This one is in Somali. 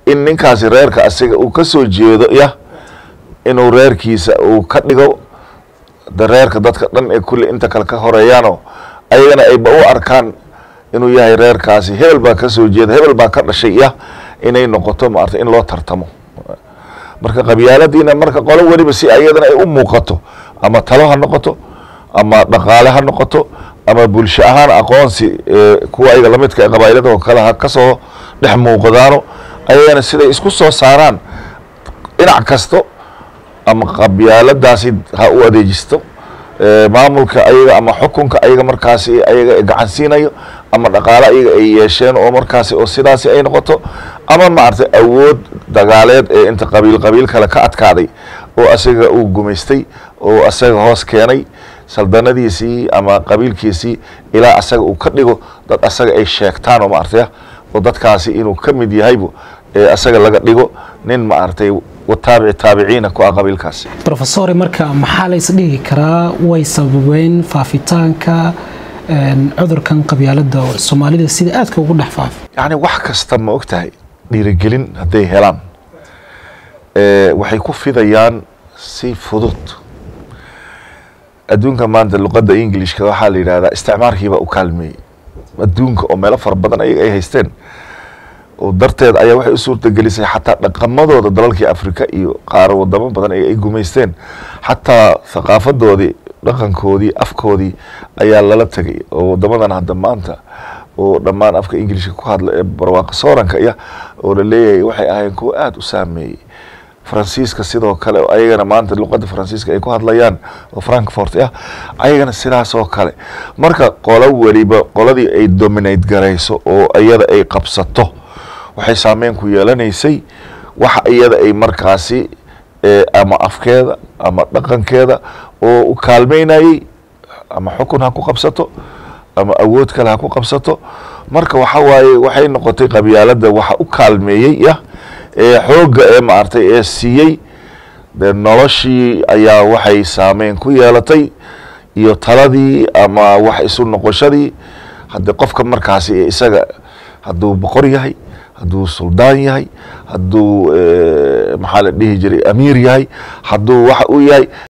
in ninkaasi reerka asiga uu ka soo jeedo yah inuu reerkiisa uu ka dhigo de reerka dadka dhan ee kulli inta kale ka horeeyaanoo ayagana ayba u arkaan inuu yahay reerkaasi hebel baa ka soo jeeda hebel baa ka dhashay yah inay noqoto maarata in loo tartamo marka qabyaaladiina marka qolo weliba si ayadana ay u muuqato ama talo ha noqoto ama dhaqaale ha noqoto ama bulsho ahaan aqoonsi kuwa ayaga lamidka ee qabaa'ilada oo kale ha kasoo dhex muuqdaano ayagana siday isku soo saaraan dhinac kasto ama qabyaaladaasi ha u adeejisto maamulka ayaga ama xukunka ayaga markaasi ayaga gacan siinayo ama dhaqaale ayaga ay yeesheen oo markaasi oo sidaasi ay noqoto ama maaragtay awood dagaaleed ee inta qabiil qabiil kale ka adkaaday oo asaga uu gumaystay oo asaga hoos keenay saldanadiisii ama qabiilkiisii ilaa asaga uu ka dhigo dad asaga ay sheegtaan oo maaragtay oo dadkaasi inuu ka mid yahaybu ee asaga laga dhigo nin maaragtay wataabici taabiciina ku ah qabiilkaasi rofesore marka maxaa la isdhigi karaa way sababeen faafitaanka cudurkan qabyaalada soomaalida sida aadka ugu dhex faafa yacni wax kasta ma og tahay dhiirigelin hadday helaan waxay ku fidayaan si fudud adduunka maanta luqadda englishka waxaa la yidhahdaa isticmaarkiibaa u kaalmeeyey adduunka oo meelo fara badan ayaga ay haysteen oo darteed ayaa waxay u suurtagelisay xataa dhaqamadooda dalalkii afrika iyo qaar wadamo badan ay gumaysteen xataa thaqaafadoodii dhaqankoodii afkoodii ayaa lala tegay oo wadamadan hadda maanta oo dhammaan afka ingilishka ku hadla ee barwaaqa sooranka iya oo la leeyahay waxay ahayn kuwa aada u saameeyey faransiiska sidoo kale ayagana maanta luqadda faransiiska ay ku hadlayaan oo frankfort ah ayagana sidaas oo kale marka qolo weliba qoladii ay dominate garayso oo iyada ay qabsato waxay saameyn ku yeelanaysay waxa iyada ay markaasi ama afkeeda ama dhaqankeeda oo u kaalmeynayey ama xukun ha ku qabsato ama awood kale ha ku qabsato marka waxa waaye waxay noqotay qabyaalada waxa u kaalmeeyey yah ee xoogga ee maaragtay ee siiyey dee noloshii ayaa waxay saameyn ku yeelatay iyo taladii ama wax isu noqoshadii haddii qofka markaasi isaga hadduu boqor yahay hadduu suldaan yahay hadduu maxaa la dhihi jiray amiir yahay hadduu waxa uu yahay